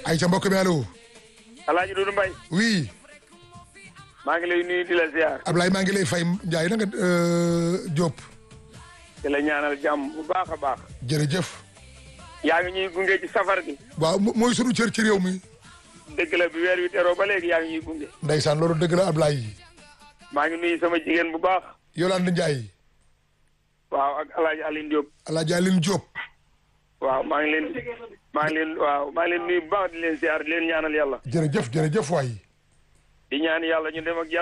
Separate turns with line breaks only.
ay ca mbokk mi allo.
Alaaji Doudou Mbaye
oui
maa ngi lay nuyu di la ziar
Ablaye maa ngi lay fay Ndiaye na nga Diop.
di la ñaanal jàmm bu baax a baax
jërëjëf.
yaa ngi ñuy gunge ci safar gi
waaw mo- mooy sunu cër ci réew mi.
dëgg la bi weer wi teroo ba léegi yaa ngi ñuy gunge
Ndeysaan loolu dëgg la Ablaye.
maa ngi nuyu sama jigéen bu baax
Yolande Ndiaye.
waaw ak Alaaji Aline Diop
Alaaji Aline Diop.
waaw maa ngi leen maa ngi leen waaw maa ngi leen nuyu bu baax di leen ziar di leen ñaanal yàlla
jërëjëf jërëjëf waay.
di ñaan yàlla ñu dem ak jàmm